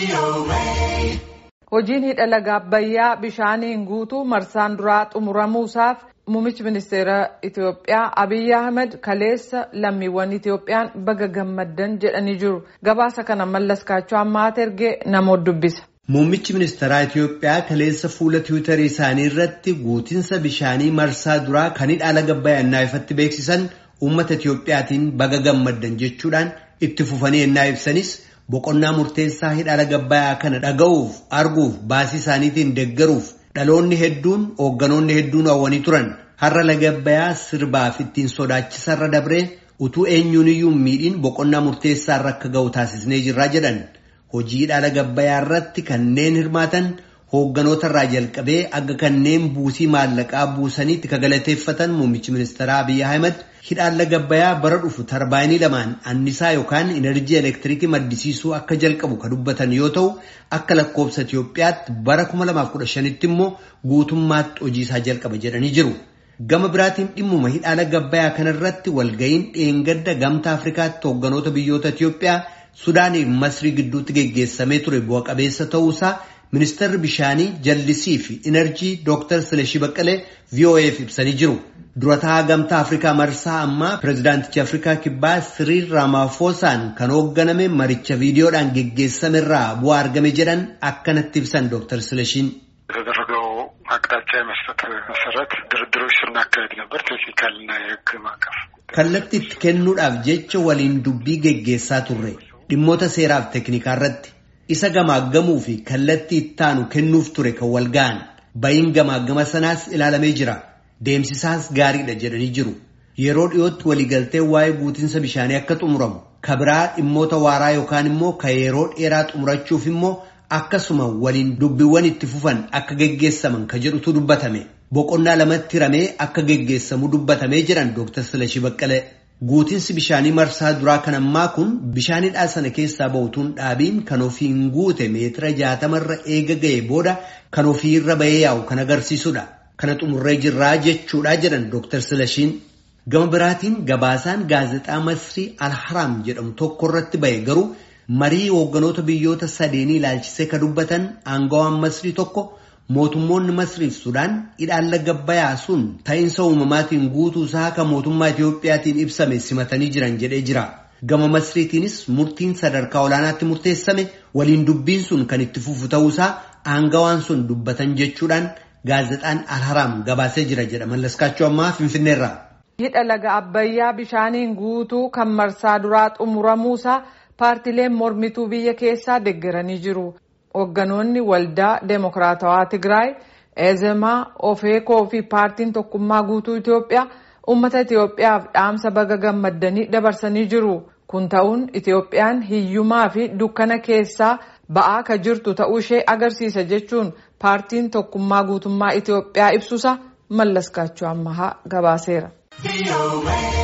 Hojiin hidha laga Abbayyaa bishaaniin guutuu marsaan duraa xumuramuusaaf muummichi ministeera Itoophiyaa Abiyyi Ahmed kaleessa lammiiwwan Itoophiyaan baga gammaddan jedhanii jiru. Gabaasa kana mallas kaachoo ammaata ergee namoota dubbisa. Muummichi ministeeraa Itoophiyaa kaleessa fuula tiwiitarii isaanii irratti guutinsa bishaanii marsaa duraa kan hidha laga Abbayyaa ifatti beeksisan uummata Itoophiyaatiin baga gammaddan jechuudhaan itti fufanii ennaa ibsanis boqonnaa murteessaa hidha laga Abbayyaa kana dhaga'uuf arguuf baasii isaaniitiin deeggaruuf dhaloonni hedduun hoogganoonni hedduun hawwanii turan har'a laga Abbayyaa sirbaaf ittiin sodaachisarra dabree utuu eenyuuniyyuu miidhiin boqonnaa murteessaarra akka ga'u taasisnee jirraa jedhan hojii hidha laga Abbayyaa irratti kanneen hirmaatan hoogganoota irraa jalqabee akka kanneen buusii maallaqaa buusaniitti ka galateeffatan muummichi ministeeraa Abiyyi Ahmed hidhaan laga Abbayyaa bara dhufu tarbaayinii lamaan annisaa yookaan inerjii elektiriikii maddisiisuu akka jalqabu ka dubbatan yoo ta'u akka lakkoobsa Itoophiyaatti bara 2015tti immoo guutummaatti hojii isaa jalqaba jedhanii jiru. Gama biraatiin dhimmuma hidhaa laga Abbayyaa kanarratti walga'iin dheengadda gamtaa Afrikaatti hoogganoota biyyoota Itoophiyaa Sudaanii fi Masrii gidduutti geggeessamee ture bu'a qabeessa ta'uusaa ministeerri bishaanii jallisii fi inerjii Dr. Silashii Baqqalee VOA'f ibsanii jiru. Durataa gamtaa Afrikaa marsaa ammaa pirezidaantichi Afrikaa kibbaa Siriil Raamaafosaan kan hoogganame maricha viidiyoodhaan geggeessame irraa bu'aa argame jedhan akkanatti ibsan Dr. Silashiin. የተደረገው አቅጣጫ የመስጠት መሰረት ድርድሮች ስናካሄድ ነበር። ቴክኒካልና የሕግ ማዕቀፍ Kallattii itti kennuudhaaf jecha waliin dubbii geggeessaa turre dhimmoota seeraaf teeknikaa irratti isa gamaaggamuu fi kallattii ittaanu kennuuf ture kan wal ga'an bayin gamaaggama sanaas ilaalamee jira. Deemsisaas gaariidha jedhanii jiru. Yeroo dhiyootti waliigaltee waa'ee guutinsa bishaanii akka xumuramu ka biraa dhimmoota waaraa yookaan immoo ka yeroo dheeraa xumurachuuf immoo akkasuma waliin dubbiiwwan itti fufan akka geggeessaman ka jedhutu dubbatame. Boqonnaa lamatti hiramee akka geggeessamu dubbatamee jiran Dr. Silashii Baqqalee. Guutinsi bishaanii marsaa duraa kan ammaa kun bishaanidhaa sana keessaa ba'utuun dhaabiin kan ofiin guute meetira jaatamarra eega ga'e booda kan ofiirra bahee yaa'u kan agarsiisudha. Kana xumurree jirraa jechuudha jedhan Dr. Silashiin. Gama biraatiin gabaasaan gaazexaa Masrii Alharaam jedhamu tokko irratti bahe garuu marii hoogganoota biyyoota sadeenii ilaalchisee ka dubbatan aangawaan Masrii tokko mootummoonni Masriif Sudaan hidhaan laga Abbayyaa sun ta'iinsa uumamaatiin guutuu isaa kan mootummaa Itiyoophiyaatiin ibsame simatanii jiran jedhee jira. Gama Masriitiinis murtiin sadarkaa olaanaatti murteessame waliin dubbiin sun kan itti fufu ta'uusaa aangawaan sun dubbatan jechuudhaan gaazexaan Alharaam gabaasee jira jedha mallaskaachuu ammaa Finfinneerraa. Hidha laga Abbayyaa bishaaniin guutuu kan marsaa duraa xumuramuusaa paartileen mormituu biyya keessaa deeggaranii jiru. Hoogganoonni waldaa Deemokiraatawaa Tigraay, Eezemaa, Ofeekoo fi paartiin tokkummaa guutuu Itoophiyaa uummata Itoophiyaaf dhaamsa baga gammaddanii dabarsanii jiru. Kun ta'uun Itoophiyaan hiyyumaa fi dukkana keessaa ba'aa ka jirtu ta'uu ishee agarsiisa jechuun paartiin tokkummaa guutummaa Itoophiyaa ibsuusa mallaskaachuu ammahaa gabaaseera.